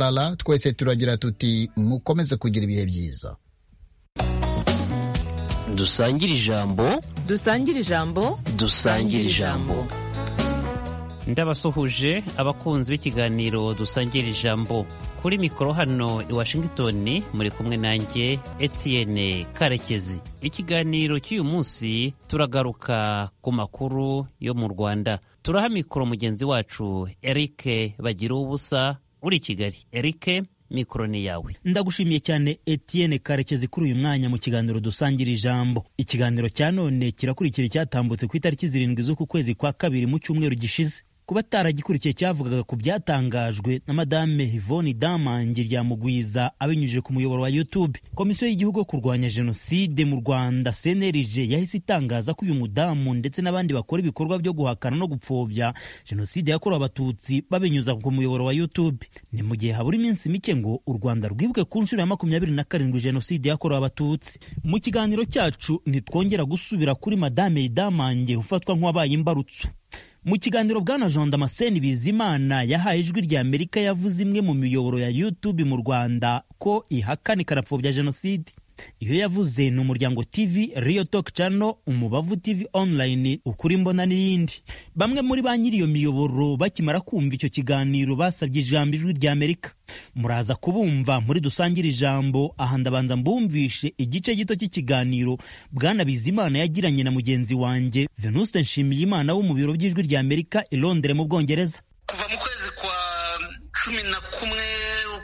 lala twese turagira tuti mukomeze kugira ibihe byiza dusangire ijambo dusangire ijambo dusangire ijambo ndabasuhuje abakunzi b'ikiganiro dusangira ijambo kuri mikoro hano i washingitoni muri kumwe nanjye etienne karekezi ikiganiro cy'uyu munsi turagaruka ku makuru yo mu rwanda turaha mikoro mugenzi wacu eric bagira ubusa uri i kigali eric mikoro ni yawe ndagushimiye cyane etienne karekezi kuri uyu mwanya mu kiganiro dusangira ijambo ikiganiro cya none kirakurikira icyatambutse ku itariki zirindwi z'uku kwezi kwa kabiri mu cyumweru gishize kuba ataragikurikiye cyavugaga ku byatangajwe na madame Yvonne Damangi Ryamugwiza abinyujije ku muyoboro wa YouTube. Komisiyo y'igihugu yo kurwanya jenoside mu Rwanda CNRG yahise itangaza ko uyu mudamu ndetse n'abandi bakora ibikorwa byo guhakana no gupfobya jenoside yakorewe abatutsi babinyuza ku muyoboro wa YouTube. Ni mu gihe habura iminsi mike ngo u Rwanda rwibuke ku nshuro ya makumyabiri na karindwi jenoside yakorewe abatutsi. Mu kiganiro cyacu ntitwongera gusubira kuri madame Damangi ufatwa nk'uwabaye imbarutso. mu kiganiro bwana jean damascene bizimana yahaye ijwi rya amerika yavuze imwe mu miyoboro ya youtube mu rwanda ko ihakana ikanapfobya jenoside iyo yavuze ni umuryango tv rio talk channel umubavu tv online ukuri mbona n'iyindi bamwe muri ba nyiri iyo miyoboro bakimara kumva icyo kiganiro basabye ijambo ijwi rya amerika muraza kubumva muri dusangire ijambo aha ndabanza mbumvishe igice gito cy'ikiganiro bwana bizimana yagiranye na mugenzi wanjye venuste nshimiyimana wo mu biro by'ijwi rya amerika i londres mu bwongereza kuva mu kwezi kwa cumi na kumwe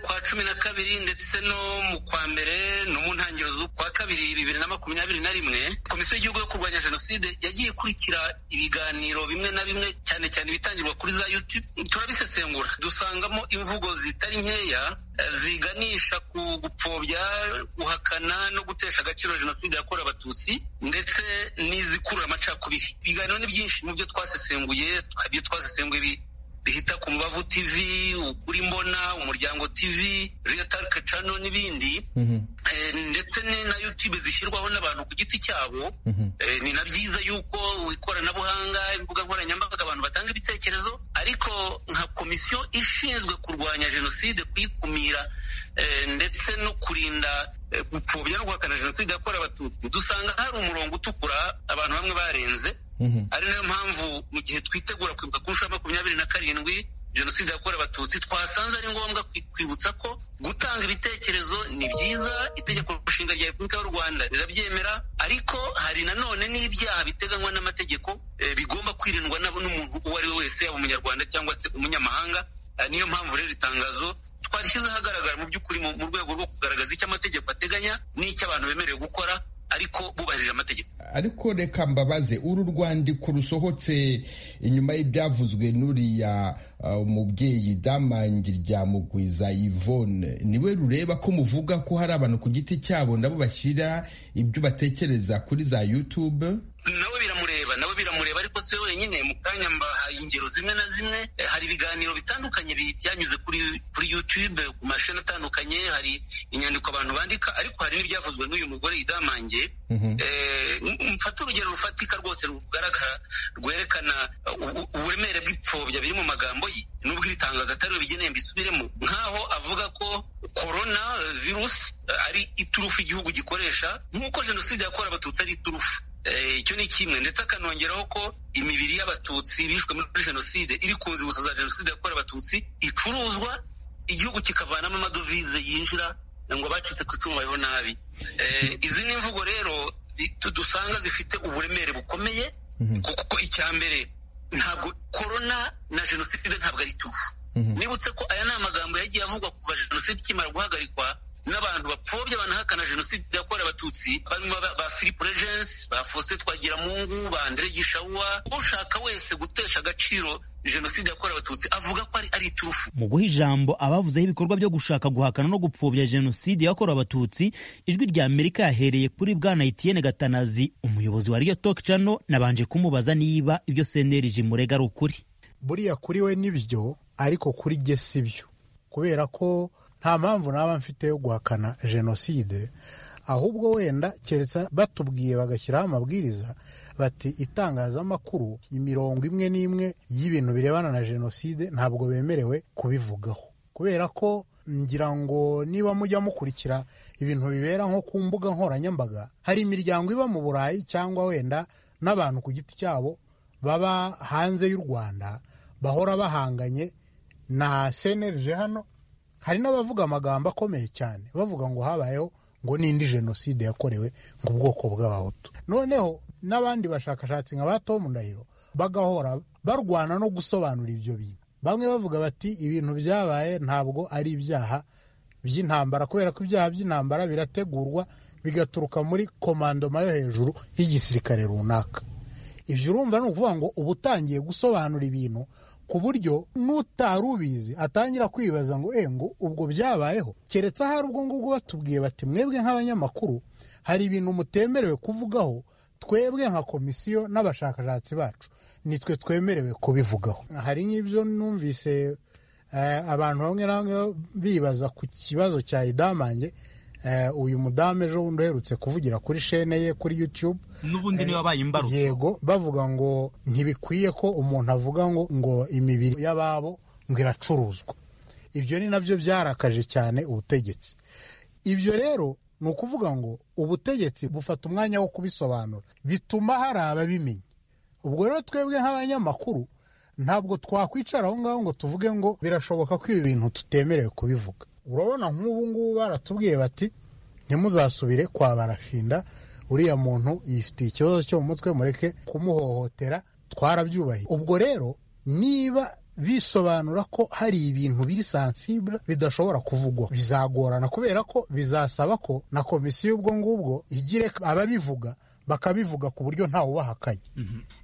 kwa cumi na kabiri ndetse no mu kwa mbere no mu ntangiriro z'ukwa kabiri bibiri na makumyabiri na rimwe komisiyo y'igihugu yo kurwanya jenoside yagiye ikurikira ibiganiro bimwe na bimwe cyane cyane ibitangirwa kuri za youtube turabisesengura dusangamo imvugo zitari nkeya ziganisha ku gupfobya guhakana no gutesha agaciro jenoside yakorewe abatutsi ndetse n'izikurura amacakubiri ibiganiro ni byinshi mu byo twasesenguye ibyo twasesenguye bihita ku mubavu tv ukuri mbona umuryango tv reyotarike cano n'ibindi ndetse na youtube zishyirwaho n'abantu ku giti cyabo ni na byiza yuko ikoranabuhanga imbuga nkoranyambaga abantu batanga ibitekerezo ariko nka komisiyo ishinzwe kurwanya jenoside kuyikumira ndetse no kurinda gupfobya no guhakana jenoside yakorewe abatutsi dusanga hari umurongo utukura abantu bamwe barenze ari nayo mpamvu mu gihe twitegura kwibuka ku nshuro ya makumyabiri na karindwi jenoside yakorewe abatutsi twasanze ari ngombwa kwibutsa ko gutanga ibitekerezo ni byiza itegeko nshinga rya repubulika y'u rwanda rirabyemera ariko hari nanone n'ibyaha biteganywa n'amategeko bigomba kwirindwa n'umuntu uwo ari we wese yaba umunyarwanda cyangwa se umunyamahanga niyo mpamvu rero itangazo twarishyize ahagaragara mu by'ukuri mu rwego rwo kugaragaza icyo amategeko ateganya n'icyo abantu bemerewe gukora ariko bubahirije amategeko ariko reka mbabaze uru rwandiko rusohotse inyuma y'ibyavuzwe n'uriya umubyeyi damangi rya mugwiza yvonne niwe rureba ko muvuga ko hari abantu ku giti cyabo nabo bashyira ibyo batekereza kuri za youtube nawe biramureba nawe biramureba ariko si we wenyine mu kanya mbahaye ingero zimwe na zimwe hari ibiganiro bitandukanye byanyuze kuri kuri yutube ku mashini atandukanye hari inyandiko abantu bandika ariko hari n'ibyavuzwe n'uyu mugore idamange mfata urugero rufatika rwose rugaragara rwerekana uburemere bw'ipfobya biri mu magambo ye nubwo iri tangazo atari bigeneye mbisubiremo nk'aho avuga ko korona virusi ari iturufu igihugu gikoresha nk'uko jenoside yakorewe abatutsi ari iturufu icyo ni kimwe ndetse akanongeraho ko imibiri y'abatutsi bishwe muri jenoside iri ku nzibutso za jenoside yakorewe abatutsi icuruzwa igihugu kikavanamo amadovize yinjira ngo abacitse ku icumu babeho nabi izi ni imvugo rero dusanga zifite uburemere bukomeye kuko icya mbere ntabwo korona na jenoside ntabwo ari tuvu nibutse ko aya ni amagambo yagiye avugwa kuva jenoside ikimara guhagarikwa n'abantu bapfobya banahakana jenoside yakorewe abatutsi barimo ba philippe regensi ba faustin twagiramungu ba andre gishawuwa ushaka wese gutesha agaciro jenoside yakorewe abatutsi avuga ko ari iturufu mu guha ijambo abavuzeho ibikorwa byo gushaka guhakana no gupfobya jenoside yakorewe abatutsi ijwi rya amerika yahereye kuri bwana etienne gatanazi umuyobozi wa riyo talk channel nabanje kumubaza niba ibyo senerije murega ari ukuri buriya kuri we nibyo ariko kuri jye sibyo kubera ko nta mpamvu naba mfite yo guhakana jenoside ahubwo wenda keretse batubwiye bagashyiraho amabwiriza bati itangazamakuru imirongo imwe n'imwe y'ibintu birebana na jenoside ntabwo bemerewe kubivugaho kubera ko ngira ngo niba mujya mukurikira ibintu bibera nko ku mbuga nkoranyambaga hari imiryango iba mu burayi cyangwa wenda n'abantu ku giti cyabo baba hanze y'u rwanda bahora bahanganye na senerije hano hari n'abavuga amagambo akomeye cyane bavuga ngo habayeho ngo n'indi jenoside yakorewe ngo ubwoko bw'abahutu noneho n'abandi bashakashatsi nka ba tomu ndahiro bagahora barwana no gusobanura ibyo bintu bamwe bavuga bati ibintu byabaye ntabwo ari ibyaha by'intambara kubera ko ibyaha by'intambara birategurwa bigaturuka muri komandoma yo hejuru y'igisirikare runaka ibyo urumva ni ukuvuga ngo uba utangiye gusobanura ibintu ku buryo n'utari ubizi atangira kwibaza ngo eh ngo ubwo byabayeho keretse ahari ubwo ngubwo batubwiye bati mwebwe nk'abanyamakuru hari ibintu mutemerewe kuvugaho twebwe nka komisiyo n'abashakashatsi bacu nitwe twemerewe kubivugaho hari nk'ibyo numvise eh, abantu bamwe na bamwe bibaza ku kibazo cya idamange eh, uyu mudamu ejo bundi uherutse kuvugira kuri shene ye kuri youtube n'ubundi niba abaye imbarutso yego bavuga ngo ntibikwiye ko umuntu avuga ngo ngo imibiri y'ababo ngo iracuruzwa ibyo ni nabyo byarakaje cyane ubutegetsi ibyo rero ni ukuvuga ngo ubutegetsi bufata umwanya wo kubisobanura bituma hari ababimenya ubwo rero twebwe nk'abanyamakuru ntabwo twakwicara aho ngaho ngo tuvuge ngo birashoboka ko ibi bintu tutemerewe kubivuga urabona nk'ubu ngubu baratubwiye bati ntimuzasubire kwa barafinda uriya muntu yifitiye ikibazo cyo mu mutwe mureke kumuhohotera twarabyubahiye ubwo rero niba bisobanura ko hari ibintu biri sansibura bidashobora kuvugwa bizagorana kubera ko bizasaba ko na komisiyo ubwo ngubwo igire ababivuga bakabivuga ku buryo ntawe ubahakanye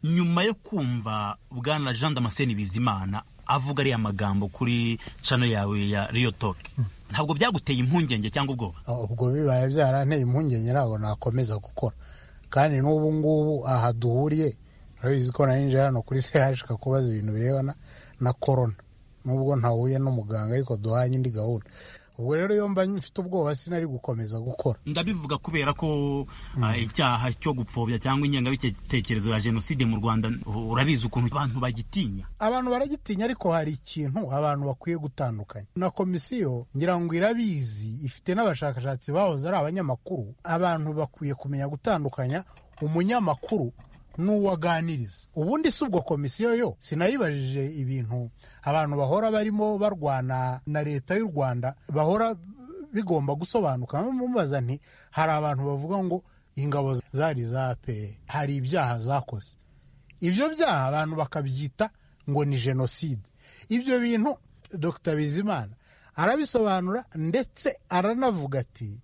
nyuma yo kumva bwana jean damascene bizimana avuga ariya magambo kuri cano yawe ya riyo toke ntabwo byaguteye impungenge cyangwa ubwoba Aho ubwo bibaye byaranteye impungenge ntabwo nakomeza gukora kandi n'ubu ngubu aha duhuriye urabizi ko narinje hano kuri sehashika kubaza ibintu birebana na korona nubwo ntahuye n'umuganga ariko duhanye indi gahunda ubwo rero iyo mba mfite ubwoba sinari gukomeza gukora ndabivuga kubera ko ah, icyaha cyo gupfobya cyangwa ingengabitekerezo ya jenoside mu rwanda u- urabizi ukuntu abantu bagitinya abantu baragitinya ariko hari ikintu abantu bakwiye gutandukanya na komisiyo ngira ngo irabizi ifite n'abashakashatsi bahoze ari abanyamakuru abantu bakwiye kumenya gutandukanya umunyamakuru n'uwaganiriza ubundi si ubwo komisiyo yo sinayibajije ibintu abantu bahora barimo barwana na leta y'u rwanda bahora bigomba gusobanuka mubaza nti hari abantu bavuga ngo ingabo zari za APR hari ibyaha zakoze ibyo byaha abantu bakabyita ngo ni jenoside ibyo bintu dr bizimana arabisobanura ndetse aranavuga ati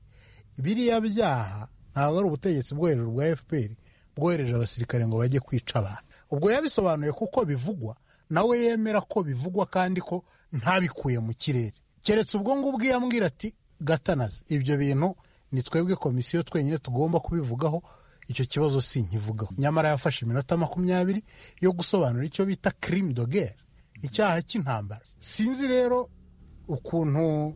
biriya byaha ntabwo ari ubutegetsi bwo hejuru bwa fpr bwohereje abasirikare ngo bajye kwica abantu ubwo yabisobanuye kuko bivugwa nawe yemera ko bivugwa kandi ko ntabikuye mu kirere keretse ubwo ngubwo iyo ambwira ati gatanazi ibyo bintu ni twebwe komisiyo twenyine tugomba kubivugaho icyo kibazo sinkivugaho nyamara yafashe iminota makumyabiri yo gusobanura icyo bita kirimi dogere icyaha cy'intambara sinzi rero ukuntu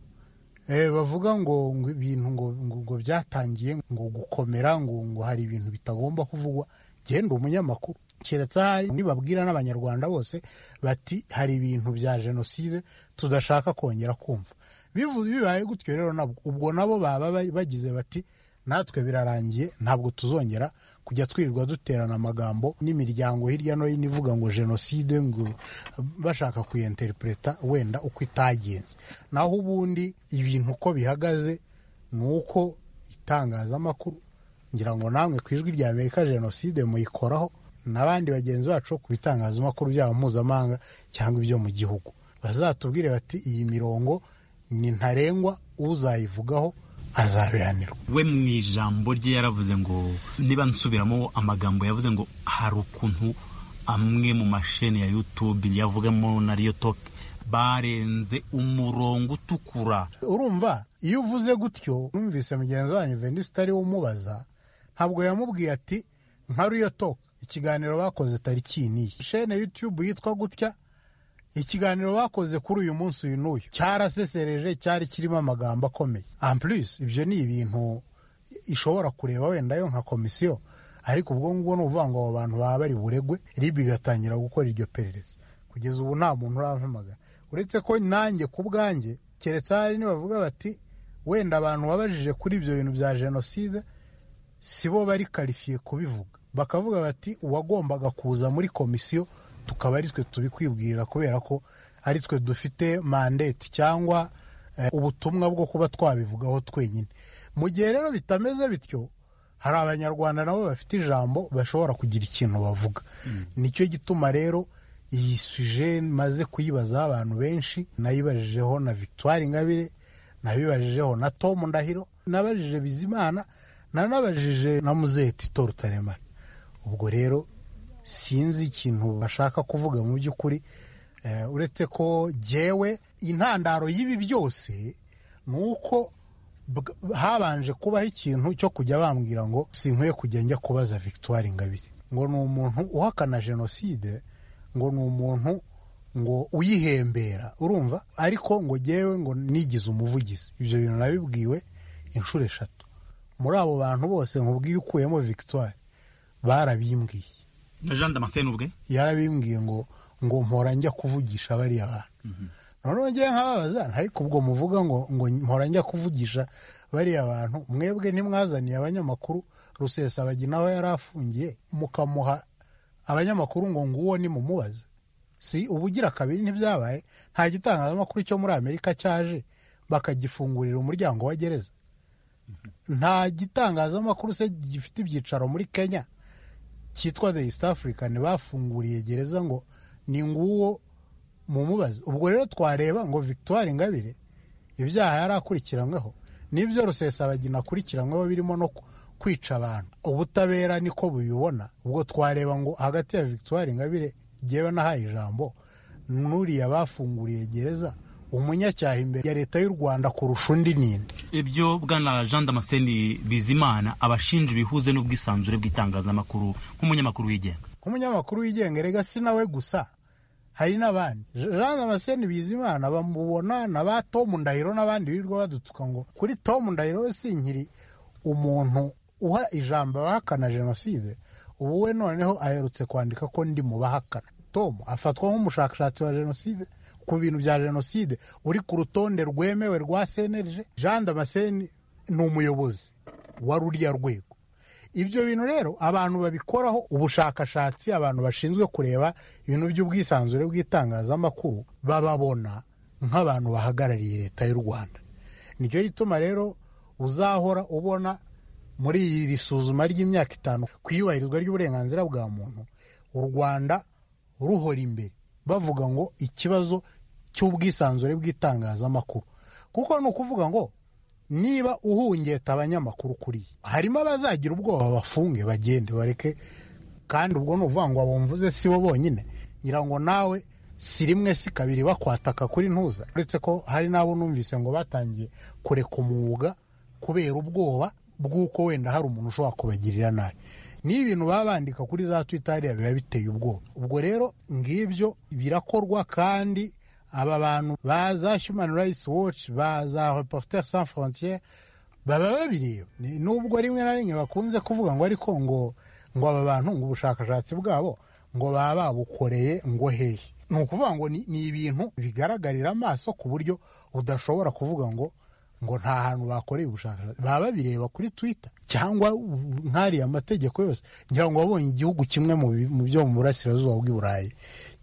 eh, bavuga ngo ngo ibintu ngo, ngo, ngo byatangiye ngo gukomera ngo, ngo hari ibintu bitagomba kuvugwa genda umunyamakuru keretse ahari nibabwira n'abanyarwanda bose bati hari ibintu bya jenoside tudashaka kongera kumva bivuze bibaye gutyo rero nabwo ubwo nabo baba bari- bagize bati natwe birarangiye ntabwo tuzongera kujya twirirwa duterana amagambo n'imiryango hirya no hino ivuga ngo jenoside ngo bashaka kuyenterintereta wenda uko itagenze naho ubundi ibintu uko bihagaze ni uko itangazamakuru ngira ngo namwe ku ijwi rya amerika jenoside muyikoraho n'abandi bagenzi bacu ku bitangazamakuru byabo mpuzamahanga cyangwa ibyo mu gihugu bazatubwire bati iyi mirongo ni ntarengwa uzayivugaho azabihanirwa we mu ijambo rye yaravuze ngo niba nsubiramo amagambo yavuze ngo hari ukuntu amwe mu masheni ya youtube yavugamo na riyo toke barenze umurongo utukura urumva iyo uvuze gutyo numvise mugenzi wanyu venisi utari umubaza ntabwo yamubwiye ati nka riyo toka ikiganiro bakoze tariki iyi n'iyi shene yutube yitwa gutya ikiganiro bakoze kuri uyu munsi uyu n'uyu cyarasesereje cyari kirimo amagambo akomeye ampurisi ibyo ni ibintu ishobora kureba wenda yo nka komisiyo ariko ubwo ngubwo ni ukuvuga ngo abo bantu baba bari buregwe rib igatangira gukora iryo perereza kugeza ubu nta muntu urampamagara uretse ko nanjye ku bwanjye keretse hari nibavuga bati wenda abantu wabajije kuri ibyo bintu bya jenoside si bo bari karifiye kubivuga bakavuga bati uwagombaga kuza muri komisiyo tukaba ari twe tubikwibwira kubera ko ari twe dufite mandate cyangwa eh, ubutumwa bwo kuba twabivugaho twenyine mu gihe rero bitameze bityo hari abanyarwanda nabo bafite ijambo bashobora kugira ikintu bavuga nicyo gituma rero iyi suje maze kuyibazaho abantu benshi nayibajijeho na victoire ingabire nabibajijeho na tom ndahiro nabajije bizimana nanabajije na muzeti tor rutaremara ubwo rero sinzi ikintu bashaka kuvuga mu by'ukuri eh, uretse ko jyewe intandaro y'ibi byose ni uko bwa- habanje kubaho ikintu cyo kujya bambwira ngo sinkwiye kujya njya kubaza victoire ingabire ngo ni umuntu uhakana jenoside ngo ni umuntu ngo uyihembera urumva ariko ngo jyewe ngo nigize umuvugizi ibyo bintu nabibwiwe inshuro eshatu muri abo bantu bose nkubwiye ukuyemo victoire barabimbwiye na jean damascene ubwe yarabimbwiye ngo ngo mpora njya kuvugisha bariya bantu noneho ngewe nkababaza ariko ubwo muvuga ngo ngo mpora njya kuvugisha bariya bantu mwebwe ntimwazaniye abanyamakuru rusesabagi nawe yari afungiye mukamuha abanyamakuru ngo nguwo nimumubaze si ubugira kabiri ntibyabaye nta gitangazamakuru cyo muri amerika cyaje bakagifungurira umuryango wa gereza nta gitangazamakuru se gifite ibyicaro muri kenya cyitwa the east african bafunguriye gereza ngo ni nguwo mumubaze ubwo rero twareba ngo victoire ingabire ibyaha yari akurikiranyweho n'ibyo rusesabagina akurikiranyweho birimo no ku- kwica abantu ubutabera niko bubibona ubwo twareba ngo hagati ya victoire ingabire jyewe nahaye ijambo n'uriya bafunguriye gereza umunyacyaha imbere ya leta y'u rwanda kurusha undi ninde ibyo bwana jean damascene bizimana abashinja ibihuze n'ubwisanzure bw'itangazamakuru nk'umunyamakuru wigenga nk'umunyamakuru wigenga rega si nawe gusa hari n'abandi Je- jean damascene bizimana bamubona na ba tom ndahiro n'abandi birirwa badutuka ngo kuri tom ndahiro we sinkiri umuntu uha ijambo abahakana jenoside ubu we noneho aherutse kwandika ko ndi mu bahakana tom afatwa nk'umushakashatsi wa jenoside ku bintu bya jenoside uri ku rutonde rwemewe rwa cnlg jean damascene ni umuyobozi wa ruriya rwego ibyo bintu rero abantu babikoraho ubushakashatsi abantu bashinzwe kureba ibintu by'ubwisanzure bw'itangazamakuru bababona nk'abantu bahagarariye leta y'u rwanda nicyo gituma rero uzahora ubona muri iri suzuma ry'imyaka itanu ku iyubahirizwa ry'uburenganzira bwa muntu u rwanda ruhora imbere bavuga ngo ikibazo cy'ubwisanzure bw'itangazamakuru kuko ni ukuvuga ngo niba uhungeta abanyamakuru kuri harimo abazagira ubwoba bafunge bagende bareke kandi ubwo ni ukuvuga ngo abumvuze si bo bonyine ngira ngo nawe si rimwe si kabiri bakwataka kuri ntuza uretse ko hari n'abo numvise ngo batangiye kureka umwuga kubera ubwoba bw'uko wenda hari umuntu ushobora kubagirira nabi niyo ibintu baba bandika kuri za twita hariya biba biteye ubwoba ubwo rero ngibyo birakorwa kandi aba bantu baza human rights watch baza reporter sans frontiere baba babireba Ni- nubwo rimwe na rimwe bakunze kuvuga ngo ariko ngo ngo aba bantu ngo ubushakashatsi bwabo ngo baba babukoreye ngo hehe ni ukuvuga ngo ni ni ibintu bigaragarira amaso ku buryo udashobora kuvuga ngo ngo nta hantu bakoreye ubushakashatsi baba babireba kuri twitter cyangwa u- nk'ariya amategeko yose ngira ngo wabonye igihugu kimwe mu bi- mu byo mu burasirazuba bw'i burayi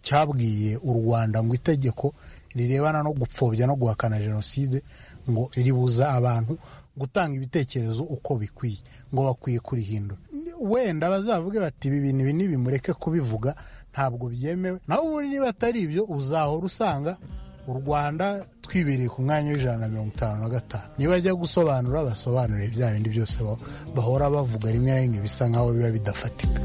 cyabwiye u rwanda ngo itegeko rirebana no gupfobya no guhakana jenoside ngo ribuza abantu gutanga ibitekerezo uko bikwiye ngo bakwiye kurihindura wenda bazavuge bati ibi bintu ibi nibimureke kubivuga ntabwo byemewe naho ubundi niba atari ibyo uzahora usanga u rwanda twibereye ku mwanya w'ijana na mirongo itanu na gatanu nibajya gusobanura basobanurire bya bindi byose ba- bahora bavuga rimwe na rimwe bisa nkaho biba bidafatika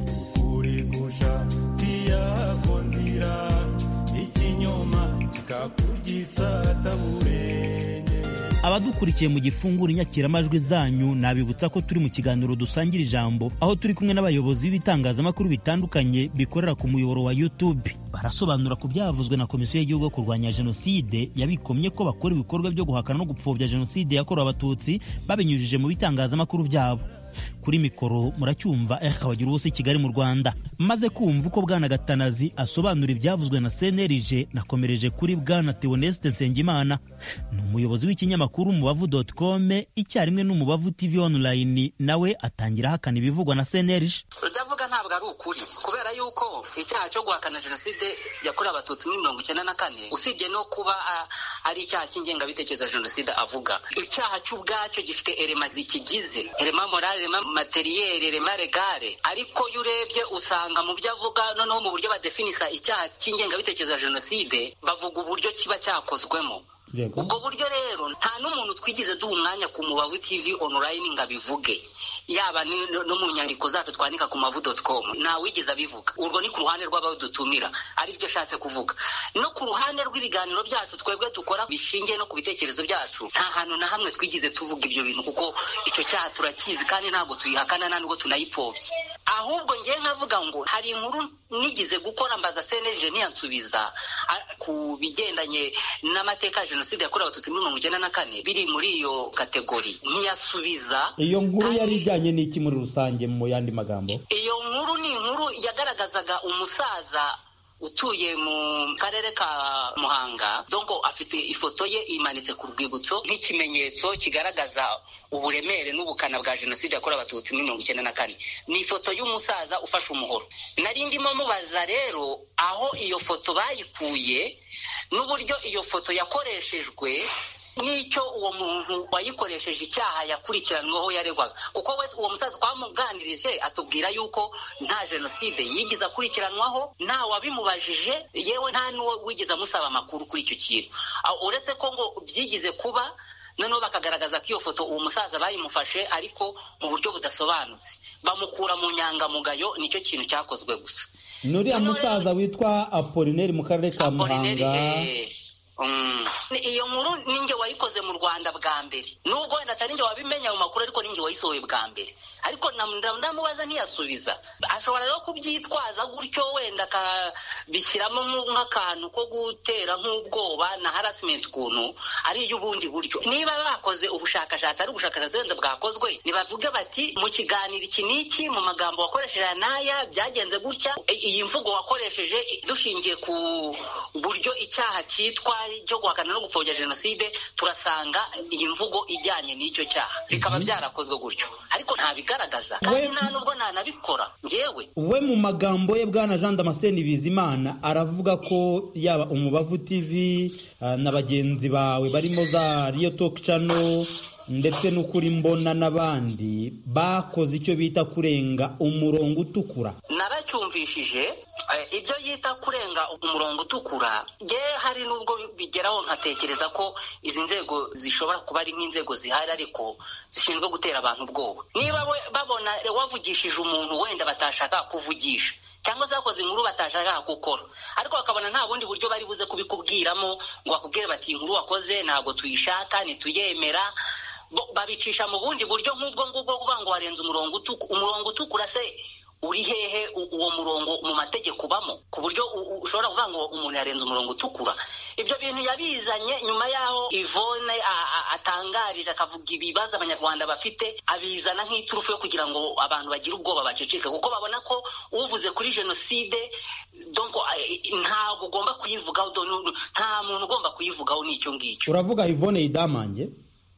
Abadukurikiye mu gifungura inyakiramajwi zanyu nabibutsa ko turi mu kiganiro dusangira ijambo aho turi kumwe n'abayobozi b'ibitangazamakuru bitandukanye bikorera ku muyoboro wa YouTube. Barasobanura ku byavuzwe na Komisiyo y'Igihugu yo kurwanya Jenoside yabikomye ko bakora ibikorwa byo guhakana no gupfobya Jenoside yakorewe Abatutsi babinyujije mu bitangazamakuru byabo. kuri mikoro muracyumva eh wagira ubusa i kigali mu rwanda maze kumva uko bwana gatanazi asobanura ibyavuzwe na cnlg nakomereje kuri bwana teoneste nsengimana ni umuyobozi w'ikinyamakuru umubavu com icyarimwe n'umubavu tv online nawe atangira ahakana ibivugwa na cnlg utavuga ntabwo ari ukuri kubera yuko icyaha cyo guhakana jenoside yakorewe abatutsi muri mirongo icyenda na kane usibye no kuba ah, ari icyaha cy'ingengabitekerezo ya jenoside avuga icyaha cy'ubwacyo gifite erema zikigize erema morale erema materiyeri erema regare ariko iyo urebye usanga mu byo avuga noneho mu buryo badefinisa icyaha cy'ingengabitekerezo ya jenoside bavuga uburyo kiba cyakozwemo ubwo buryo rero nta n'umuntu twigeze duha umwanya ku mubavu tv online ngo abivuge yaba ni- no no mu nyandiko zacu twandika ku mavu doti komu ntawigeze abivuga urwo ni ku ruhande rw'abadutumira ari byo ashatse kuvuga no ku ruhande rw'ibiganiro byacu twebwe dukora bishingiye no ku bitekerezo byacu nta hantu na hamwe twigeze tuvuga ibyo bintu kuko icyo cyaha turakizi kandi ntabwo tuyihakana nta nubwo tunayipfobye ahubwo ngewe nkavuga ngo hari inkuru nigeze gukora mbaza seneje ntiyansubiza a- ku bigendanye n'amateka ya jenoside yakorewe abatutsi muri mirongo icyenda na kane biri muri iyo kategori ntiyasubiza iyo nkuru kandi- yari ijyanye n'iki muri rusange mu yandi magambo iyo nkuru ni inkuru yagaragazaga umusaza utuye mu karere ka muhanga donko afite ifoto ye imanitse ku rwibutso nk'ikimenyetso kigaragaza uburemere n'ubukana bwa jenoside yakorewe abatutsi muri mirongo icyenda na kane ni ifoto y'umusaza ufashe umuhoro nari ndimo mubaza rero aho iyo foto bayikuye n'uburyo iyo foto yakoreshejwe n'icyo uwo muntu wayikoresheje icyaha yakurikiranweho yaregwaga kuko we uwo musaza twamuganirije atubwira yuko nta jenoside yigeze akurikiranwaho nta wabimubajije yewe nta n'uwo wigeze amusaba amakuru kuri icyo kintu Aho uretse ko ngo byigize kuba noneho bakagaragaza ko iyo foto uwo musaza bayimufashe ariko mu buryo budasobanutse bamukura mu nyangamugayo nicyo kintu cyakozwe gusa nuriya musaza witwa apolineri mu karere ka Apolineri, muhanga eh. Mm. Ni- iyo nkuru ninjye wayikoze mu rwanda bwa mbere nubwo wenda atari ninjye wabimenya mu makuru ariko ninjye wayisohoye bwa mbere ariko nam- ndam- ndamubaza ntiyasubiza ashobora rero kubyitwaza gutyo wenda akabishyiramo mu- nk'akantu ko gutera nk'ubwoba na harasimenti ukuntu ari iy'ubundi buryo niba bakoze ubushakashatsi ari ubushakashatsi wenda bwakozwe nibavuge bati mu kiganiro iki n'iki mu magambo wakoresheje aya n'aya byagenze gutya i- iyi mvugo wakoresheje i- dushingiye ku buryo icyaha cyitwa cyo guhakana no gupfobya jenoside turasanga iyi mvugo ijyanye n'icyo cyaha bikaba byarakozwe gutyo ariko ntabigaragaza kandi We- nta nubwo ntanabikora ngewe we mu magambo ye bwana jean damascene bizimana aravuga ko yaba umubavu tv ah, na bagenzi bawe barimo za riyo talk channel ndetse n'ukuri mbona n'abandi bakoze icyo bita kurenga umurongo utukura naracyumvishije eh, ibyo yita kurenga umurongo utukura ye hari n'ubwo bigeraho nkatekereza ko izi nzego zishobora kuba ari nk'inzego zihari ariko zishinzwe gutera abantu ubwoba niba we- babona wavugishije umuntu wenda batashaka kuvugisha cyangwa se bakoze inkuru batashaka gukora ariko bakabona nta bundi buryo bari buze kubikubwiramo ngo bakubwire bati "Iyi inkuru wakoze ntabwo tuyishaka ntituyemera Bo- babicisha mu bundi buryo nk'ubwo ngubwo kuvuga ngo warenze umurongo utukura umurongo utukura se uri hehe u- uwo murongo mu mategeko ubamo ku buryo u- u- ushobora kuvuga ngo umuntu yarenze umurongo utukura ibyo bintu yabizanye nyuma y'aho ivone atangarije akavuga ibibazo abanyarwanda bafite abizana nk'iturufu yo kugira ngo abantu bagire ubwoba baceceke kuko babona ko uvuze kuri jenoside donc eh, ntabwo ugomba kuyivugaho don- nta muntu ugomba kuyivugaho n'icyo ngicyo uravuga ivone yidamange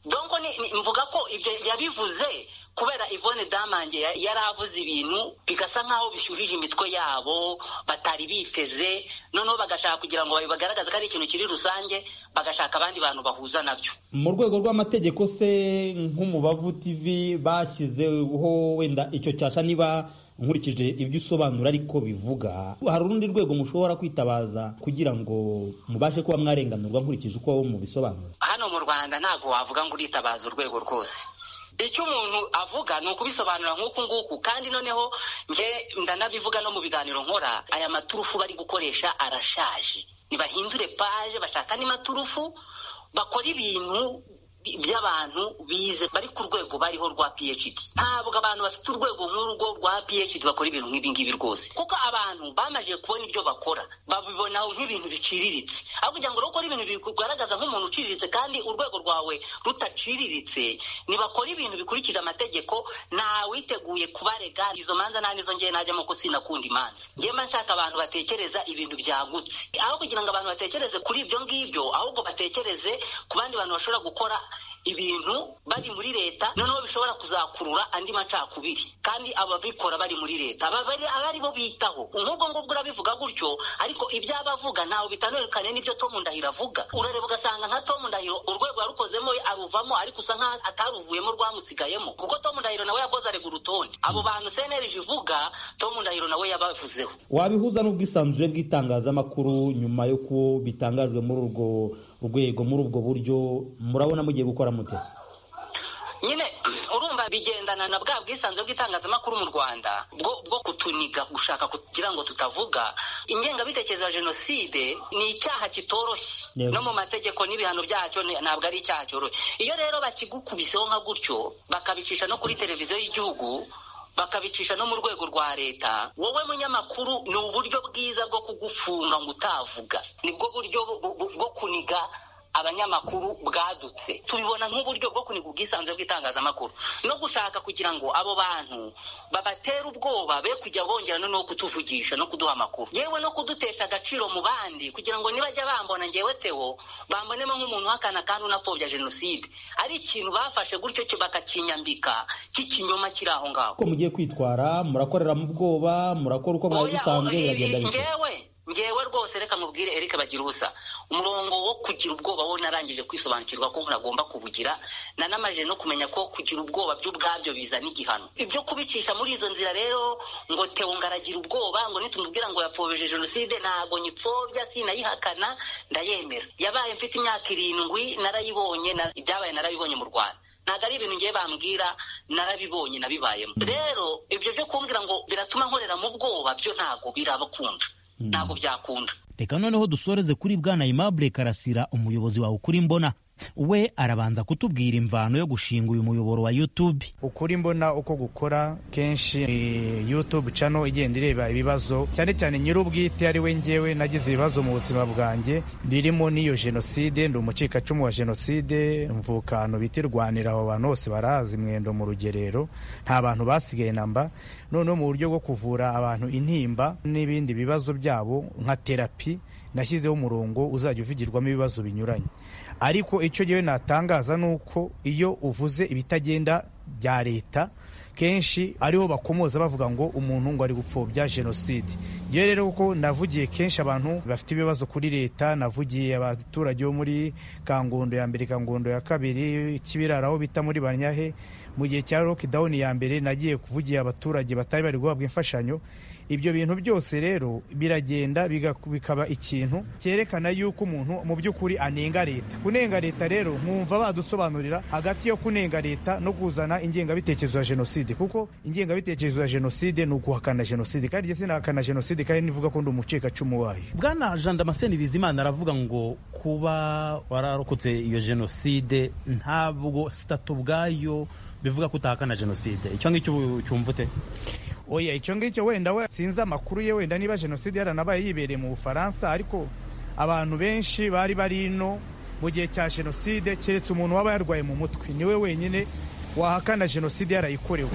donko ni, ni, mvuga ko ibyo yabivuze kubera Yvonne Damange ya- yari avuze ibintu bigasa nk'aho bishyuhije imitwe yabo batari biteze noneho bagashaka kugira ngo bagaragaze ko ari ikintu kiri rusange bagashaka abandi bantu bahuza nabyo mu rwego rw'amategeko se nk'umubavu tv bashyizeho wenda icyo cyasha niba nkurikije ibyo usobanura ariko bivuga hari urundi rwego mushobora kwitabaza kugira ngo mubashe kuba mwarenganurwa nkurikije uko mubisobanura hano mu rwanda ntabwo wavuga ngo uritabaza urwego rwose icyo umuntu avuga ni ukubisobanura nk'uku nguku kandi noneho nge ndanabivuga no mu biganiro nkora aya maturufu bari gukoresha arashaje ntibahindure paje bashaka andi maturufu bakora ibintu by'abantu bize bari ku rwego bariho rwa phd ntabwo abantu bafite urwego nk'urwo rwa phd bakora ibintu nk'ibi ngibi rwose kuko abantu bamaze kubona ibyo bakora babibona nk'ibintu biciriritse aho kugira ngo bakore ibintu bikugaragaza nk'umuntu uciriritse kandi urwego rwawe rutaciriritse nibakora ibintu bikurikije amategeko ntawiteguye kubarega izo manza nta nizo ngewe najyamo ko sinakunda imanza ngewe mba nshaka abantu batekereza ibintu byagutse aho kugira ngo abantu batekereze kuri ibyo ngibyo ahubwo batekereze ku bandi bantu bashobora gukora ibintu bari muri leta noneho bishobora kuzakurura andi macakubiri kandi ababikora bari muri leta abari bo bitaho nk'ubwo ngubwo urabivuga gutyo ariko ibyo aba avuga ntawe bitandukanye n'ibyo Tom Ndahiro avuga urareba ugasanga nka Tom Ndahiro urwego yarukozemo aruvamo ariko usa nkaho ataruvuyemo rwamusigayemo kuko Tom Ndahiro nawe yakoze arega urutonde abo bantu senerije ivuga Tom Ndahiro nawe yabavuzeho wabihuza n'ubwisanzure bw'itangazamakuru nyuma yo ko bitangajwe muri urwo rwego muri ubwo buryo murabona mugiye gukora mute nyine urumva bigendana na bwa bwisanzure bw'itangazamakuru mu rwanda bwo kutuniga gushaka kugira ngo tutavuga ingengabitekerezo ya jenoside ni icyaha kitoroshye no mu mategeko n'ibihano byacyo ntabwo ari icyaha cyoroshye iyo rero bakigukubiseho nka gutyo bakabicisha no kuri televiziyo y'igihugu bakabicisha no mu rwego rwa leta wowe munyamakuru ni uburyo bwiza bwo kugufunga ngo utavuga nibwo buryo bwo kuniga abanyamakuru bwadutse tubibona nk'uburyo bwo kuniga ubwisanzure bw'itangazamakuru no gushaka kugira ngo abo bantu babatera ubwoba be kujya bongera noneho kutuvugisha no kuduha amakuru yewe no kudutesha agaciro mu bandi kugira ngo nibajya bambona ngewe tewo bambonemo nk'umuntu uhakana kandi unapfobya jenoside ari ikintu bafashe gutyo cyo bakakinyambika cy'ikinyoma kiri aho ngaho ko mugiye kwitwara murakorera mu bwoba murakora uko mwabisanzwe biragenda bite ngewe rwose reka mubwire erike bagira ubusa umurongo wo kugira ubwoba wo narangije kwisobanukirwa ko umuntu agomba kubugira nanamajije no kumenya ko kugira ubwoba by'ubwabyo bizana igihano ibyo kubicisha muri izo nzira rero ngo tewo ngaragira ubwoba ngo nitumubwira ngo yapfobeje jenoside ntabwo nyipfobya sinayihakana ndayemera yabaye mfite imyaka irindwi narayibonye ibyabaye narabibonye mu rwanda ntabwo ari ibintu ngiye bambwira narabibonye nabibayemo rero ibyo byo kumbwira ngo biratuma nkorera mu bwoba byo ntabwo birabakunda ntabwo byakunda reka noneho dusoreze kuri bwana aimable karasira umuyobozi wawe ukuri mbona we arabanza kutubwira imvano yo gushinga uyu muyoboro wa youtube ukuri mbona uko gukora kenshi youtube cano igenda ireba ibibazo cyane cyane nyir'ubwite ari we ngewe nagize ibibazo mu buzima bwanjye birimo n'iyo jenoside ndi umucikacumu wa jenoside mvuka ahantu bita irwanira aho bantu bose barazi mwendo mu rugerero nta bantu basigaye namba noneho mu buryo bwo kuvura abantu intimba n'ibindi bibazo byabo nka terapi nashyizeho umurongo uzajya uvugirwamo ibibazo binyuranye ariko icyo gihe natangaza ni uko iyo uvuze ibitagenda bya leta kenshi ariho bakomoza bavuga ngo umuntu ngo ari gupfobya jenoside iyo rero kuko navugiye kenshi abantu bafite ibibazo kuri leta navugiye abaturage bo muri kangondo ya mbere kangondo ya kabiri kibirara aho bita muri banyahe mu gihe cya lockdown ya mbere nagiye kuvugira abaturage batari bari guhabwa imfashanyo ibyo bintu byose rero biragenda bikaba ikintu cyerekana yuko umuntu mu by'ukuri anenga leta kunenga leta rero mwumva badusobanurira hagati yo kunenga leta no kuzana ingengabitekerezo ya jenoside kuko ingengabitekerezo ya jenoside ni uguhakana jenoside kandi jye sinahakana jenoside kandi nivuga ko ndi umucikacumu wayo bwana jean damascene bizimana aravuga ngo kuba wararokotse iyo jenoside ntabwo sitatu ubwayo bivuga ko utahakana jenoside icyo ngicyo cyumva ute oya icyo ngicyo wenda we sinzi amakuru ye wenda niba jenoside yaranabaye yibereye mu bufaransa ariko abantu benshi bari bari ino mu gihe cya jenoside keretse umuntu waba yarwaye mu mutwe niwe wenyine wahakana jenoside yarayikorewe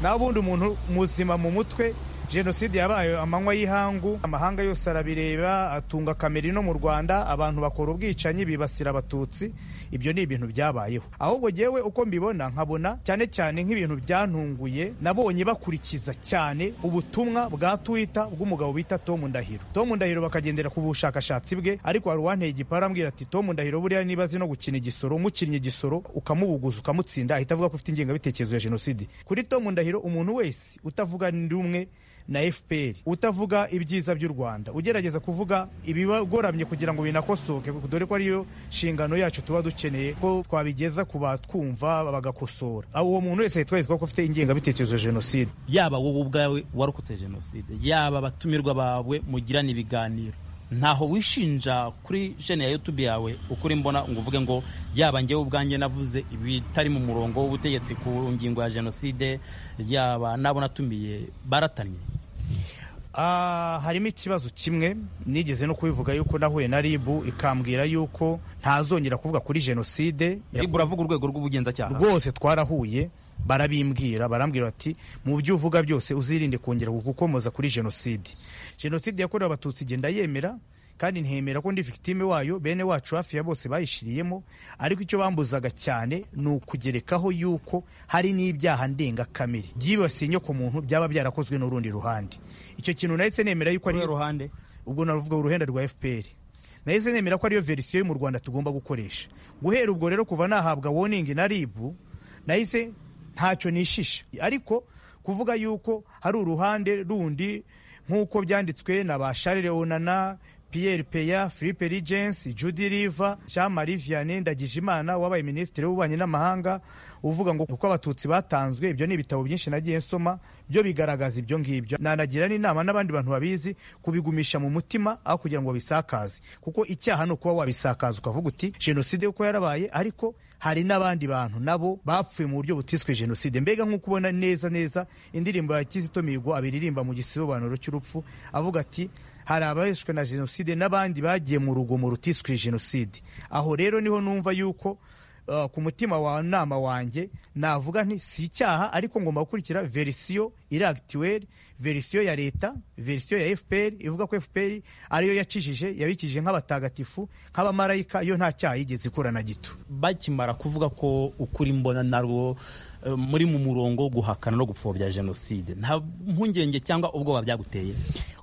naho ubundi umuntu muzima mu mutwe jenoside yabaye amanywa y'ihangu amahanga yose arabireba atunga kamera ino mu rwanda abantu bakora ubwicanyi bibasira abatutsi ibyo ni ibintu byabayeho ahubwo ngewe uko mbibona nkabona cyane cyane nk'ibintu byantunguye nabonye bakurikiza cyane ubutumwa bwa twita bw'umugabo bita Tom Ndahiro Tom Ndahiro bakagendera ku bushakashatsi bwe ariko hari uwanteye igipara ambwira ati Tom Ndahiro buriya niba azi no gukina igisoro umukinnye igisoro ukamubuguza ukamutsinda ahita avuga ko ufite ingengabitekerezo ya jenoside kuri Tom Ndahiro umuntu wese utavuga rumwe na fpr utavuga ibyiza by'u rwanda ugerageza kuvuga ibigoramye kugira ngo binakosoke dore ko ariyo nshingano yacu tuba dukeneye ko twabigeza ku batwumva bagakosora uwo muntu wese yitwereka ko afite ingengabitekerezo ya jenoside yaba wowe ubwawe warokotse jenoside yaba abatumirwa bawe mugirana ibiganiro ntaho wishinja kuri jene ya youtube yawe ukuri mbona ngo uvuge ngo yaba njyewe ubwanjye navuze ibitari mu murongo w'ubutegetsi ku ngingo ya jenoside yaba nabo natumiye baratanye Ah, harimo ikibazo kimwe nigeze no kubivuga yuko nahuye na ribu ikambwira yuko ntazongera kuvuga kuri jenoside ribu uravuga urwego rw'ubugenzacyaha rwose twarahuye barabimbwira barambwira bati mu byo uvuga byose uzirinde kongera gukomoza kuri jenoside jenoside yakorewe abatutsi igenda yemera kandi ntemera ko ndi victime wayo bene wacu hafi ya bose bayishiriyemo ariko icyo bambuzaga cyane ni ukugerekaho yuko hari n'ibyaha ndengakamere byibasiye inyoko muntu byaba byarakozwe n'urundi ruhande icyo kintu nahise nemera yuko ari ruhande ubwo navuga uruhenda rwa FPR nahise nemera ko ariyo verisiyo yo mu Rwanda tugomba gukoresha guhera ubwo rero kuva nahabwa warning na RIB nahise ntacyo nishisha ariko kuvuga yuko hari uruhande rundi nk'uko byanditswe na ba Charles Onana Pierre Peya Philippe Rigens Judy Riva Jean Marie Vianney Ndagijimana wabaye minisitiri w'ububanyi n'amahanga uvuga ngo kuko abatutsi batanzwe ibyo ni ibitabo byinshi nagiye nsoma byo bigaragaza ibyo ngibyo nanagira n'inama n'abandi bantu babizi kubigumisha mu mutima aho kugira ngo babisakaze kuko icyaha ni ukuba wabisakaza ukavuga uti jenoside kuko yarabaye ariko hari n'abandi bantu nabo bapfuye mu buryo butiswe jenoside mbega nk'uko ubona neza neza indirimbo ya Kizito Mihigo abiririmba mu gisobanuro cy'urupfu avuga ati hari abaheshwe na jenoside n'abandi bagiye mu rugomo rutiswe jenoside aho rero niho numva yuko uh, ku mutima wa nama wanjye navuga nti si icyaha ariko ngomba gukurikira verisiyo iri akituweri verisiyo ya leta verisiyo ya fpr ivuga ko fpr ariyo yakijije yabikije nk'abatagatifu nk'abamarayika yo nta cyaha yigeze ikura na gito bakimara kuvuga ko ukuri mbona narwo muri mu murongo wo guhakana no gupfobya jenoside nta mpungenge cyangwa ubwoba byaguteye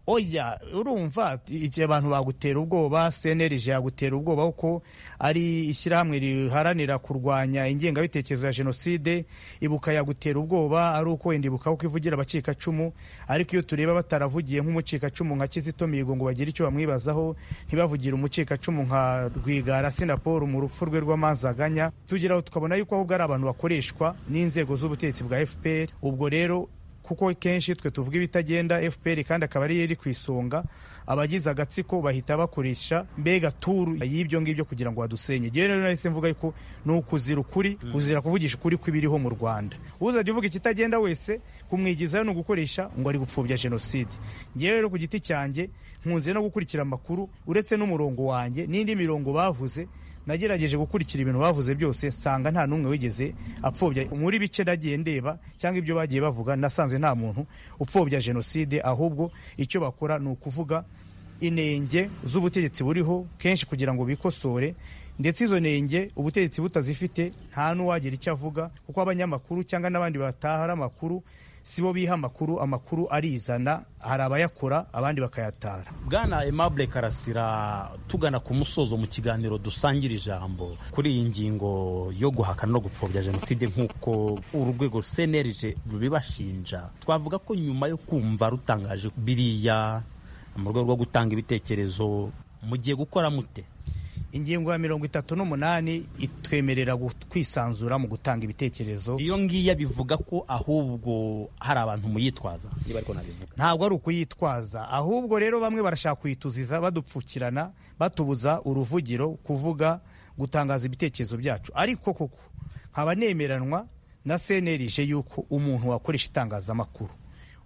oya urumva igihe abantu bagutera ubwoba cnlg yagutera ubwoba kuko ari ishyirahamwe riharanira kurwanya ingengabitekerezo ya jenoside ibuka yagutera ubwoba ari uko wenda ibuka kuko ivugira abacikacumu ariko iyo tureba bataravugiye nk'umucikacumu nka kizito mihigo ngo bagire icyo bamwibazaho ntibavugire umucikacumu nka rwigara sinaporo mu rupfu rwe rw'amanzaganya tugeraho tukabona yuko ahubwo ari abantu bakoreshwa n'inzego z'ubutegetsi bwa fpr ubwo rero kuko kenshi twe tuvuga ibitagenda fpr kandi akaba ariyo iri ku isonga abagize agatsiko bahita bakoresha mbega turu y'ibyo ngibyo kugira ngo badusenye ngewe rero nahise mvuga yuko ni ukuzira ukuri kuzira kuvugisha ukuri kw'ibiriho mu rwanda uzajya uvuga ikitagenda wese kumwigizayo ni ugukoresha ngo ari gupfubya jenoside ngewe rero ku giti cyanjye nkunze no gukurikira amakuru uretse n'umurongo wanjye n'indi mirongo bavuze nagerageje gukurikira ibintu bavuze byose nsanga nta n'umwe wigeze apfobya muri bike nagiye ndeba cyangwa ibyo bagiye bavuga nasanze nta muntu upfobya jenoside ahubwo icyo bakora ni ukuvuga inenge z'ubutegetsi buriho kenshi kugira ngo bikosore ndetse izo nenge ubutegetsi butazifite nta n'uwagira icyo avuga kuko abanyamakuru cyangwa n'abandi bataha ari amakuru si bo biha amakuru amakuru arizana hari abayakora abandi bakayatara bwana Aimable karasira tugana ku musozo mu kiganiro dusangira ijambo kuri iyi ngingo yo guhakana no gupfobya jenoside nk'uko urwego senerije rubibashinja twavuga ko nyuma yo kumva rutangaje biriya mu rwego rwo gutanga ibitekerezo mugiye gukora mute ingingo ya mirongo itatu n'umunani itwemerera kwisanzura mu gutanga ibitekerezo iyo ngiyo bivuga ko ahubwo hari abantu muyitwaza ntabwo ari ukuyitwaza ahubwo rero bamwe barashaka kuyituziza badupfukirana batubuza uruvugiro kuvuga gutangaza ibitekerezo byacu ariko koko nkaba nemeranwa na senerije yuko umuntu wakoresha itangazamakuru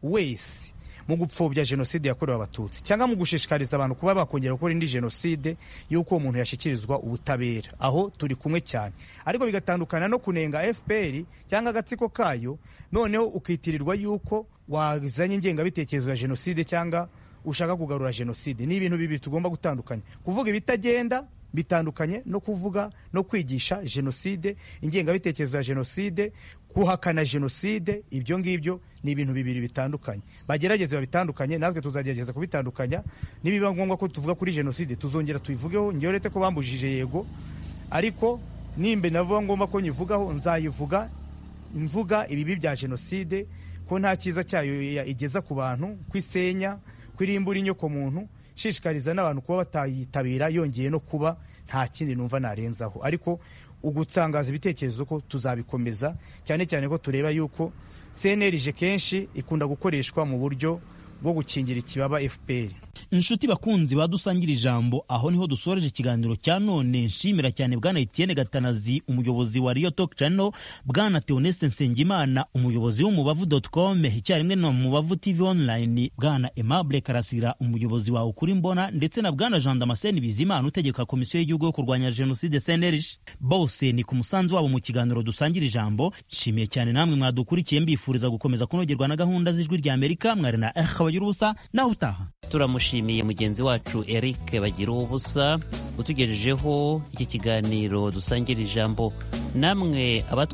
wese mu gupfobya jenoside yakorewe abatutsi cyangwa mu gushishikariza abantu kuba bakongera gukora indi jenoside y'uko uwo muntu yashyikirizwa ubutabera aho turi kumwe cyane ariko bigatandukana no kunenga fpr cyangwa agatsiko kayo noneho ukitirirwa y'uko wazanye ingengabitekerezo ya jenoside cyangwa ushaka kugarura jenoside ni ibintu bibiri tugomba gutandukanya kuvuga ibitagenda bitandukanye no kuvuga no kwigisha jenoside ingengabitekerezo ya jenoside guhakana jenoside ibyo ngibyo ni ibintu bibiri bitandukanye bagerageze babitandukanye natwe tuzagerageza kubitandukanya nibiba ngombwa ko tuvuga kuri jenoside tuzongera tuyivugeho ngewe uretse ko bambujije yego ariko nimba navuga ngombwa ko nyivugaho nzayivuga mvuga ibibi bya jenoside ko nta cyiza cyayo igeza ku bantu kwisenya kwirimbura inyoko muntu shishikariza n'abantu kuba batayitabira yongeye no kuba nta kindi numva narenzaho ariko ugutangaza ibitekerezo ko tuzabikomeza cyane cyane ko tureba yuko cnlg kenshi ikunda gukoreshwa mu buryo bwo gukingira ikibaba fpr inshuti bakunzi badusangira ijambo aho niho dusoreje ikiganiro cya none nshimira cyane bwana etienne gatanazi umuyobozi wa riyo talk channel bwana theoneste nsengimana umuyobozi w'umubavu dot com icyarimwe na mubavu tv online bwana aimable karasira umuyobozi wawe kuri mbona ndetse na bwana jean damascene bizimana utegeka komisiyo y'igihugu yo kurwanya jenoside cnlg bose ni ku musanzu wabo mu kiganiro dusangira ijambo nshimiye cyane namwe mwadukurikiye mbifuriza gukomeza kunogerwa na gahunda z'ijwi rya amerika mwari na eh bagira ubusa nawe utaha turamushimiye mugenzi wacu eric bagira ubusa utugejejeho iki kiganiro dusangira ijambo namwe abatwa